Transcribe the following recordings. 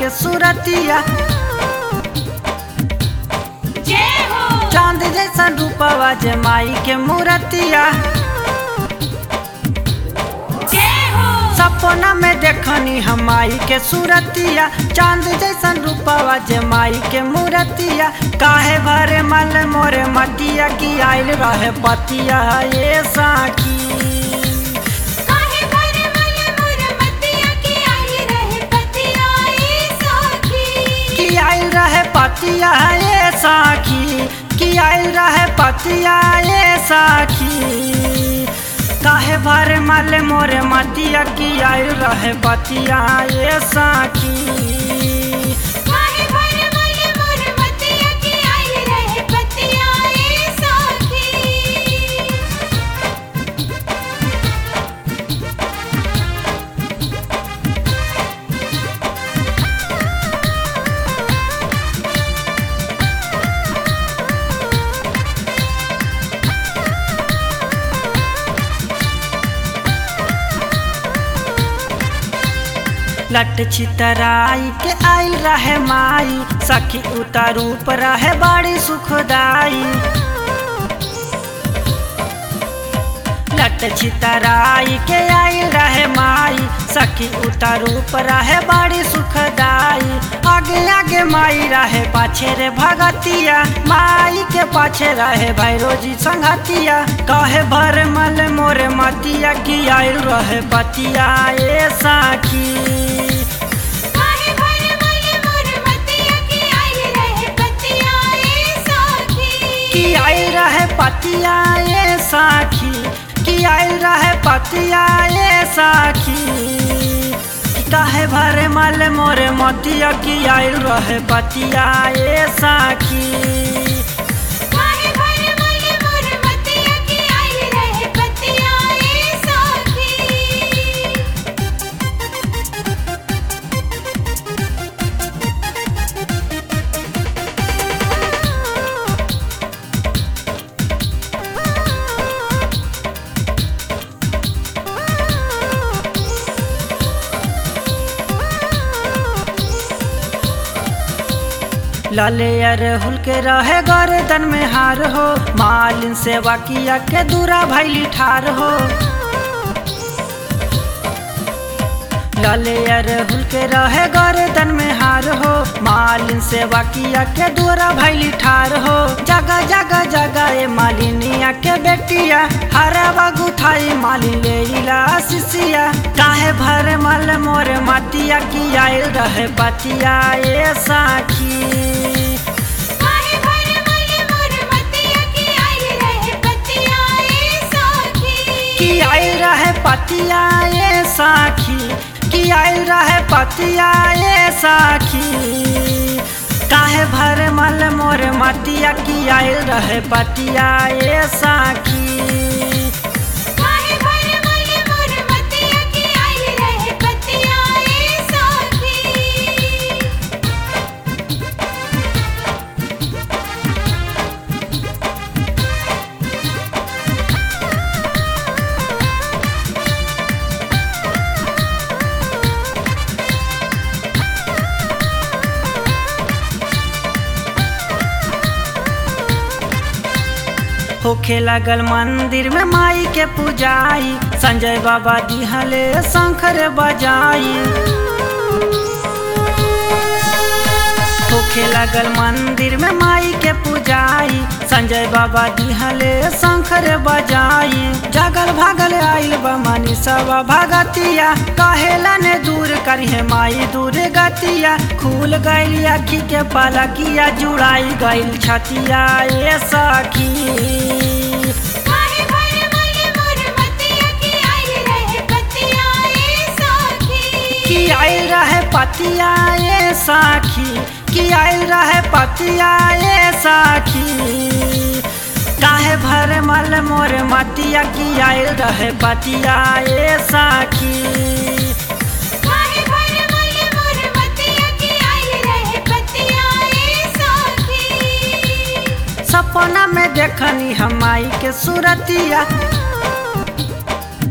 के सूरतिया जय हो चांद जैसा रूपवा जे माई के मूरतिया जय हो सपना में देखनी हम माई के सूरतिया चांद जैसन रूपवा जे माई के मूरतिया काहे भरे मल मोरे मटिया की आइल रहे पतिया ये साखी काहे भर मन मोर मतिया की आई रहे पतिया ए सखी की आइल रहे पतिया ये साखी की आइल रहे पतिया ये साखी काहे भरे मल मोरे मटिया की आइल रहे पतिया ये साखी काहे भर मन मोर मतिया की आई रहे पतिया ए सखी लट छितराई के आइल रहे माई सखी उतारूप रहे बड़ी सुखदाई लट छितराई के आइल रहे माई सखी उतारूप रहे बड़ी सुखदाई आगे आगे माई रहे पाछे रे भगतिया माई के पाछे रहे भैरोजी संगतिया कहे भर मल मोरे मतिया की आइल रहे पतिया ए साखी काहे भर मन मोर मतिया की आई रहे पतिया ए सखी की आइल रहे पतिया ए साखी की आइल रहे पतिया ए साखी की काहे भरे मल मोरे मतिया की आइल रहे पतिया ए साखी काहे भर मन मोर मतिया की आई रहे पतिया ए सखी लाले अरहुल के रहे गर्दन में हार हो मालिन सेवा किया के दूरा भैली ठार हो लाले अरहुल के रहे गर्दन में हार हो मालिन सेवा किया के दूरा भैली ठार हो जगह जगह जगह ए मालिनिया के बेटिया हरा गुथाई मालिन ले इला सिसिया काहे भर मल मोरे मतिया की आइल रहे पतिया ए साखी काहे भर मन मोर मतिया की आई रहे पतिया ए सखी की आइल रहे पतिया ए साखी की आइल रहे पतिया ए साखी काहे भर मल मोर मतिया की आइल रहे पतिया ए साखी काहे भर मन मोर मतिया की आई रहे पतिया ए सखी होखे लगल मंदिर में माई के पूजाई संजय बाबा दिहले शंकर बजाई होखे लगल मंदिर में माई के पूजाई संजय बाबा दिहले शंकर बजाई जगल भागल आइल बमनी सब भगतिया कहेला ने दूर करिहे माई दूर गतिया खुल गइल अखी के पलकिया जुड़ाई गइल छतिया ए सखी काहे भर मन मोर मतिया की आई रहे पतिया ए सखी की आइल रहे पतिया ए साखी की आइल रहे पतिया ए साखी काहे भरे मल मोरे मतिया की आइल रहे पतिया ए साखी काहे भर मन मोर मतिया की आई रहे पतिया ए सखी सपना में देखनी हम माई के सूरतिया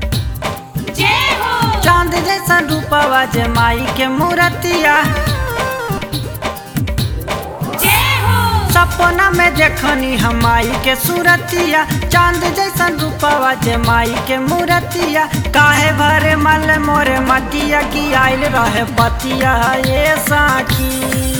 जय हो चांद जैसा रूपवा जे माई के मूरतिया सपना में देखनी हम माई के सूरतिया चांद जैसन रूपवा जे माई के मूरतिया काहे भरे मल मोरे मटिया की आइल रहे पतिया ये साखी